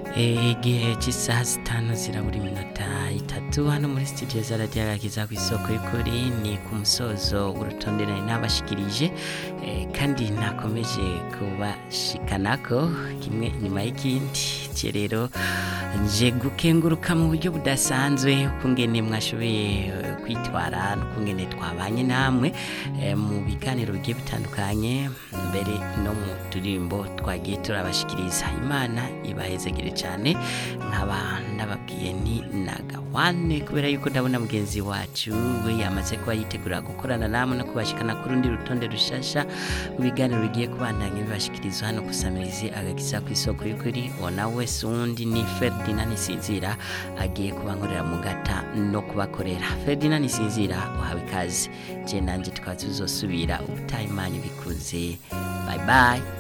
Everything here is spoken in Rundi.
igihe cy'isaha zitanu zirabura iminota itatu hano muri studio za radiyo agakiza ku isoko y'ukuri ni ku musozo w'urutonde nari nabashikirije eh, kandi nakomeje kubashikanako kimwe inyuma y'ikindi cye rero nje gukenguruka mu buryo budasanzwe ukungene mwashoboye eh, kwitwara n'ukungene twabanye namwe eh, mu biganiro bigiye bitandukanye mbere no mu turirimbo twagiye turabashikiriza imana ibahezegere cyane nkaba ndababwiye ni nagawane kubera yuko ndabona mugenzi wacu we yamaze kuba yitegura gukorana namwe no kubashikana ku rundi rutonde rushasha mu biganiro bigiye kubandanya bibashikirizwa hano kusamirizi agakiza ku isoko y'ukuri uwo nawe wese wundi ni Ferdinand Nisinzira agiye kubankorera mu gata no kubakorera Ferdinand Nisinzira uhawe ikaze je nanje tukaba tuzosubira ubutaha imana ibikunze bye bye